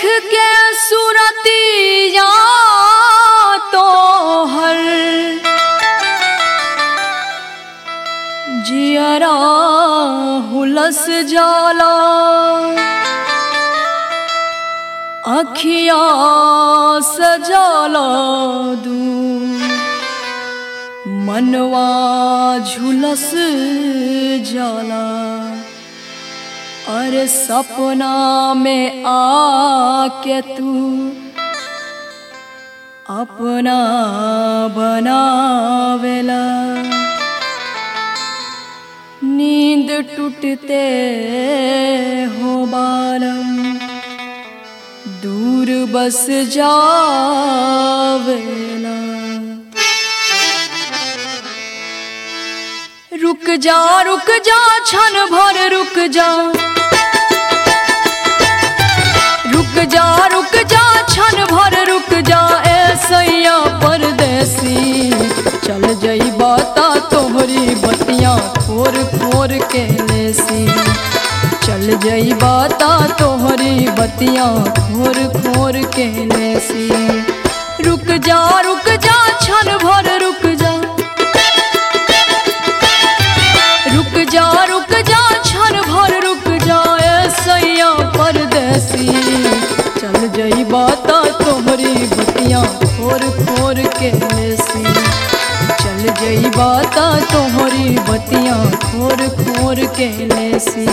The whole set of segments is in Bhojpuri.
के सूरतिया तो हर जियरा हुलस जाला अखिया सजाला दू मनवा झुलस जाला अरे सपना में आके तू अपना बनावेला नींद टूटते हो बालम दूर बस जावेला रुक जा रुक जा क्षण भर रुक जा रुक जा रुक जा क्षण भर रुक जा ऐसैया परदेसी चल जई बाता तोहरी बतियां खोर खोर के लेसी चल जई बाता तोहरी बतियां खोर खोर के लेसी रुक जा रुक जा क्षण भर रुक जा रुक जा रुक जा क्षण भर रुक जा ऐसैया परदेसी चल जई बाता तोहरी बतियां खोर खोर के लेसी चल जई बाता तोहरी बतियां खोर खोर के लेसी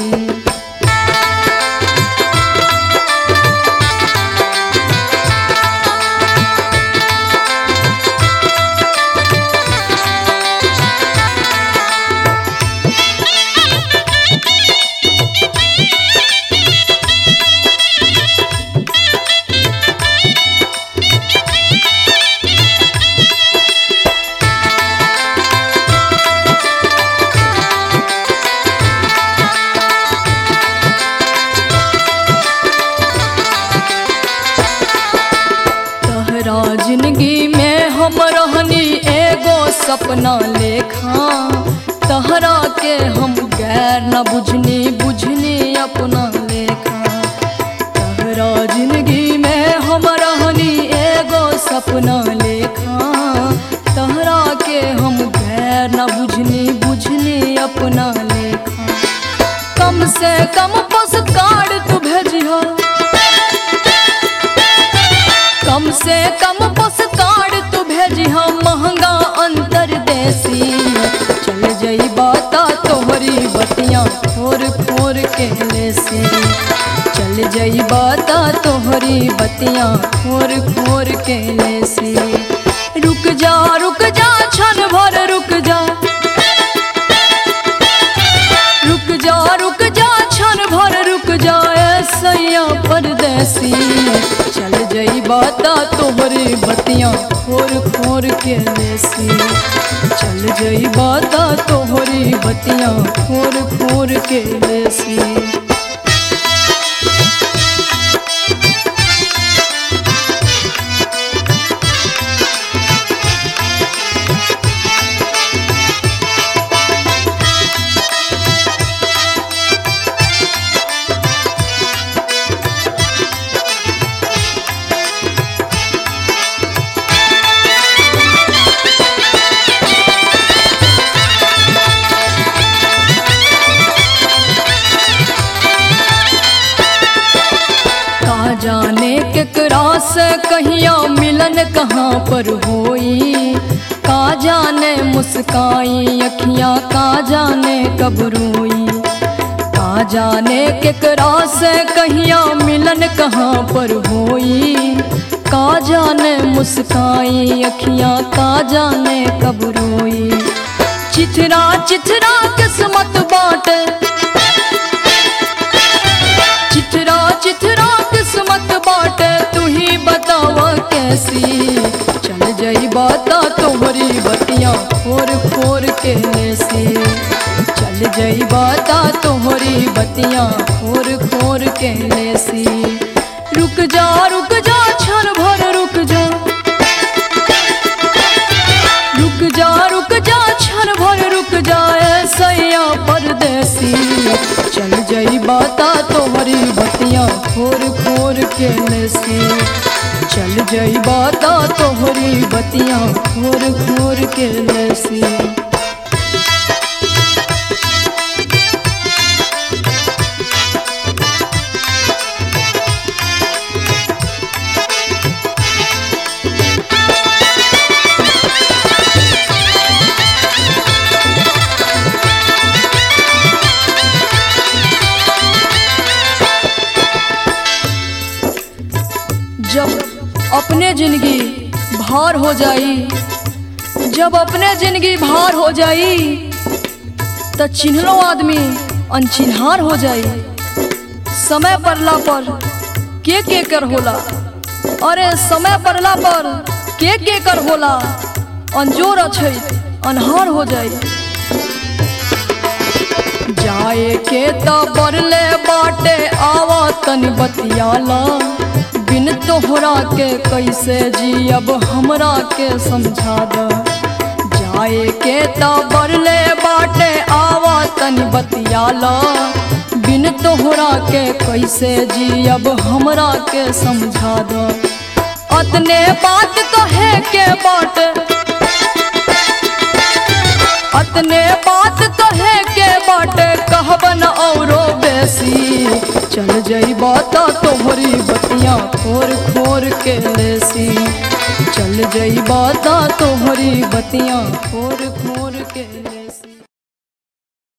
तहरा जिंदगी में हम रहनी एगो सपना लेखा तहरा के हम गैर न बुझनी बुझनी अपना लेखा तहरा जिंदगी में हम रहनी एगो सपना लेखा तहरा के हम गैर न बुझनी बुझनी अपना लेखा कम से कम पोस्ट कार्ड तू भेजियो कम से कम पोस्ट कार्ड तू भेजी हम महंगा अंतर देसी चल जई बाता तोहरी बतियां खोर खोर के लेसी चल जई बाता तोहरी बतियां खोर खोर के लेसी रुक जा रुक जा क्षण भर रुक जा रुक जा रुक जा क्षण भर रुक जा ऐसैया परदेसी चल जई बाता तोहरी बतियां खोर खोर के लेसी चल जई बाता तोहरी बतियां खोर खोर के लेसी का जाने केकरा से कहिया मिलन कहाँ पर होई का जाने मुस्काई अखियाँ का जाने कब रोई का जाने केकरा से कहिया मिलन कहाँ पर होई का जाने मुस्काई अखियाँ का जाने कब रोई चिथरा चिथरा किस्मत बाटे चिथरा चिथरा किस्मत बाटे तू ही बतावा कैसी चल जाई बाता तोहरी बतियां खोर खोर के लेसी चल जाई बाता तोहरी बतियां खोर खोर के लेसी रुक जा रुक जा क्षण भर रुक जा रुक जा रुक जा क्षण भर रुक जा ऐसैया परदेसी चल जाई बाता तोहरी बतियां खोर खोर के ले लेसी चल जइबा त तोहरी बतिया खोर खोर के लेसी जब अपने जिंदगी भार हो जाई जब अपने जिंदगी भार हो जाई त चिन्हलो आदमी अनचिन्हार हो जाई समय पड़ला पर के के कर होला अरे समय पड़ला पर के के कर होला अंजोर अछै अनहार हो जाई जाए के त बरले बाटे आवा तन बतियाला बिन तोहरा के कैसे जियब हमरा के समझा द जाए के त बरले बाटे आवा तन बतियाला बिन तोहरा के कैसे जियब हमरा के समझा द अतने बात कहे के बाटे अतने बात कहे के बाटे कहबन औरो बेसी चल जइबा त तोहरी बतिया खोर खोर के लेसी चल जइबा त तोहरी बतिया खोर